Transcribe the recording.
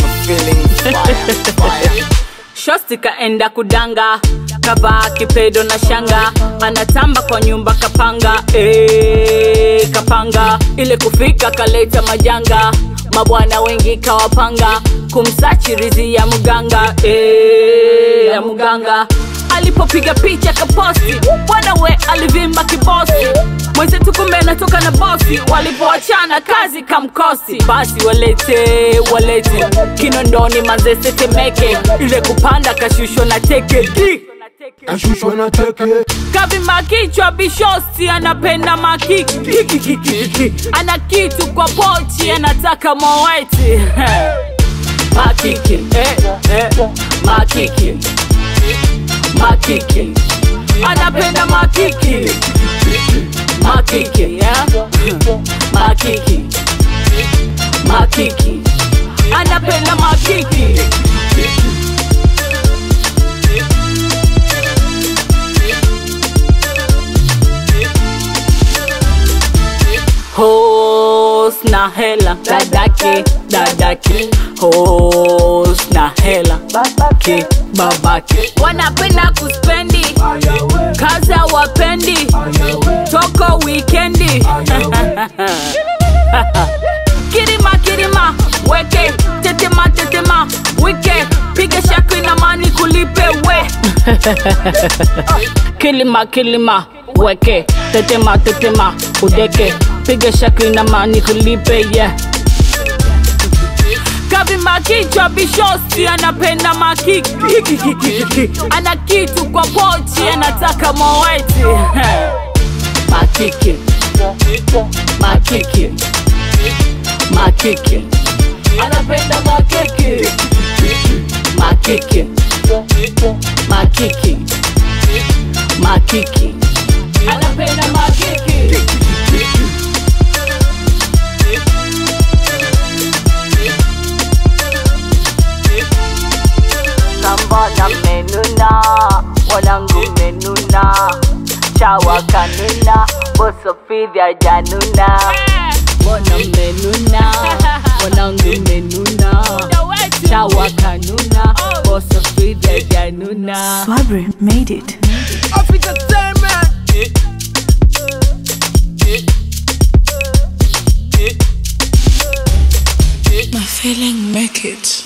feeling fire, fire. shosti kaenda kudanga kavaa kipedo na shanga anatamba kwa nyumba kapanga e, kapanga ile kufika kaleta majanga mabwana wengi kawapanga kumsachirizi ya mganga e, ya mganga alipopiga picha kaposti bwana we alivimba kibosi mwenzetu kumbe anatoka na bosi walipoachana kazi kamkosi basi walete walete kinondoni mazese temeke ile kupanda kashushwa na teke Di! kashushwa na teke kavima kichwa bishosti anapenda makiki Kiki, kiki, kiki. ana kitu kwa pochi anataka moweti makiki eh, eh, makiki makiki anapenda makiki makiki yeah? makiki makiki anapenda makiki Hos na hela dadake dadake Hos na hela babake babake wanapenda kuspendi kazi hawapendi toko wikendi kirima kirima weke tetema tetema wike piga shakri na mani kulipe we kilima kilima weke tetema tetema udeke piga shakri na mani kulipe yeah kavima kichwa bishosti anapenda makiki ana kitu kwa pochi anataka moweti makiki makiki makiki anapenda makiki makiki makiki makiki anapenda makiki Sambona menuna, wanangu menuna Chawa kanuna, boso fidhi ajanuna Wana menuna, wanangu menuna Chawa kanuna, boso fidhi ajanuna Swabri made it. Off entertainment. My feeling make it.